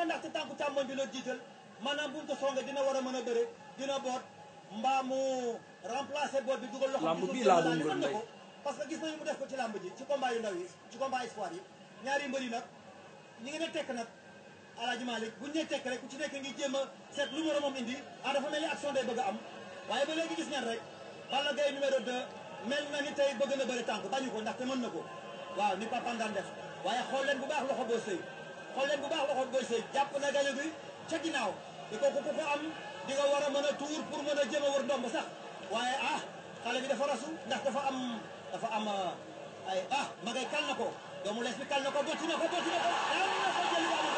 na ndaxte tànku càmmoñ bi la jiital maanaam buñ ko songee dina war a mën a bëre dina boot mbaa mu remplacer boot bi dugal loxo Lamb ci suuf bii jël laa daal doon di mën na wër ko parce que gis nañu mu def ko ci làmb ji ci combat yu ndaw yi ci combat espoir yi ñaari mbër yi nag ñi ngi ne tekk nag Alaaji Malick buñ ne tekk rek ku ci nekk ngi jéem a seet lu moromam indi ah dafa mel ni action day bëgg a am waaye ba léegi gis ngeen rek Balla Gaye numéro 2 mel na ni tey bëgg na bëri tànk bañu ko ndaxte mën na ko waaw ni Papa daan def waaye xool leen bu baax loxo boo sëy xool leen bu baax loxo booy sëy jàpp na gaño bi ca ginnaaw di ko ku ko am di nga war a mën a tuur pour mën a jéem a wër ndomb sax waaye ah xale bi dafa rasu ndax dafa am dafa am ay ah ma ngay kal na ko doomu lees bi kal na ko botti na ko botti na ko daan na ko jël bu am